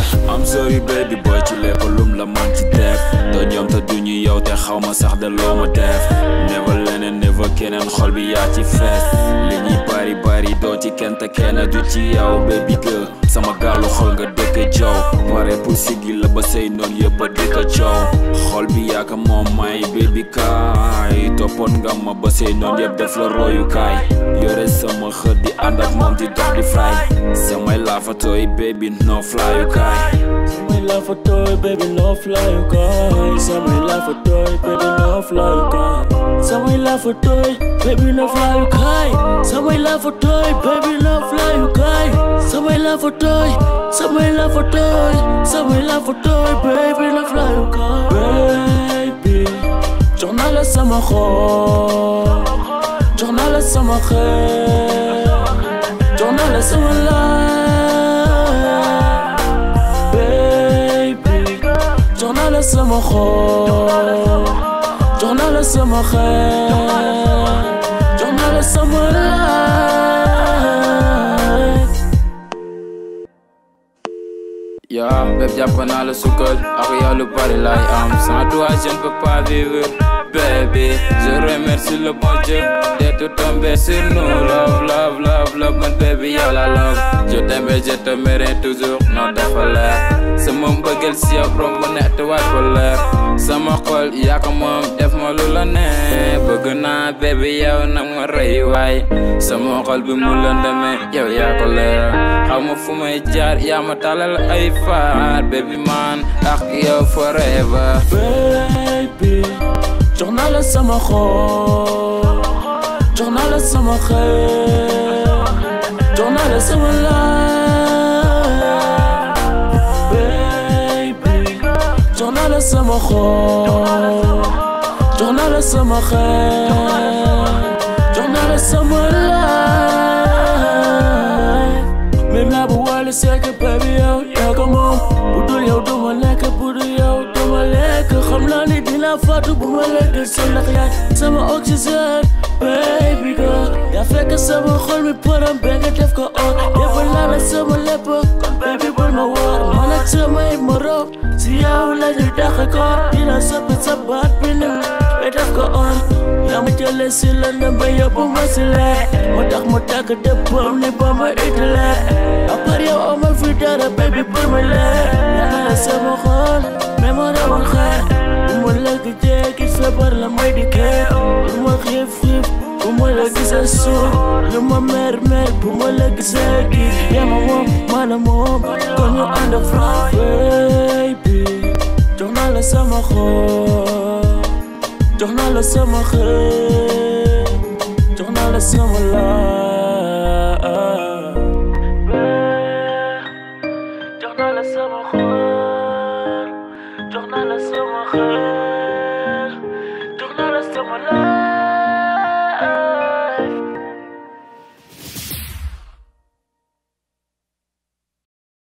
I'm sorry baby boy ci lépp lum la man ci def doo ñoom te duñu yow te xaw ma sax de loo ma def never leneen never keneen xol bi yaa ci fees li ñuy bari bari doo ci kenn te kenn du ci yow baby girl sama gaalu xol nga dëkk jow pare pour siggi la ba say noon yëpp a dëkk coow xol bi yaaka moom may baby kaay toppoon nga ma ba say noon yëpp def la royukaay yore sama xët di ànd ak moom di dox di fly samay laafatooy baby no flyukaay Samay la fa tooy baby no fly you guy Samay la fa tooy baby no fly you guy Samay la fa tooy baby no fly you guy Samay la fa tooy baby no fly you guy Samay la fa tooy Samay la fa tooy Samay la fa tooy baby no fly you guy Baby jox naa la sama xol jox naa la sama xel jox naa la sama life baby jox naa la sama xol jox naa la sama xel jox naa la sama life yaa bépp jàpp naa la sukkal ak yow lu bari laay am sans toi je ne peux pas vivre baby je remercie le bon Dieu d'être tombé sur nous love love love love man baby yow la love je t'aime et je t'aimerai toujours non dafa leer sama mbëggeel si yow romb net waat ko leer sama xol yaa ko moom def ma lu la ne bëgg naa baby yow nag ma rëy waay sama xol bi mu lëndëme yow yaa ko leer xaw ma fu may jaar yaa ma talal ay faar baby man ak yow forever baby jox naa la sama xol jox naa la sama xel jox naa la sama life baby jox naa la sama xol jox naa la sama xel jox naa la sama life même la bu wàllu sekk baby yow yaa ko moom bu dul yow duma lekk bu dul yow duma lekk xam naa ni dina faatu bu ma lekk sa ndax yaay sama oxygène baby girl yaa fekk sama xol mi param ba nga def ko on defal naa la sama lépp kon baby bul ma war man ak samay morom si yow la ñu dàq ko dina soppi sa baat bi ni ba def ko on yaa ma jëlee si la ba yóbbu ma si leer moo tax mu tàgg dëppam ni ba ma itile à part yow amal fi dara baby bul ma leer yaa la sama xol mais ma rawal xeer bu ma lekk jéegi feebar la may di kee bu ma xiif xiif bu ma la gisee suuf lu ma mer mer bu ma la gisee kii yaa ma moom maana moom kon ñu ànd franc baby jox naa la sama xol jox naa la sama xel jox naa la sama life jox naa la sama xol jox naa la sama xel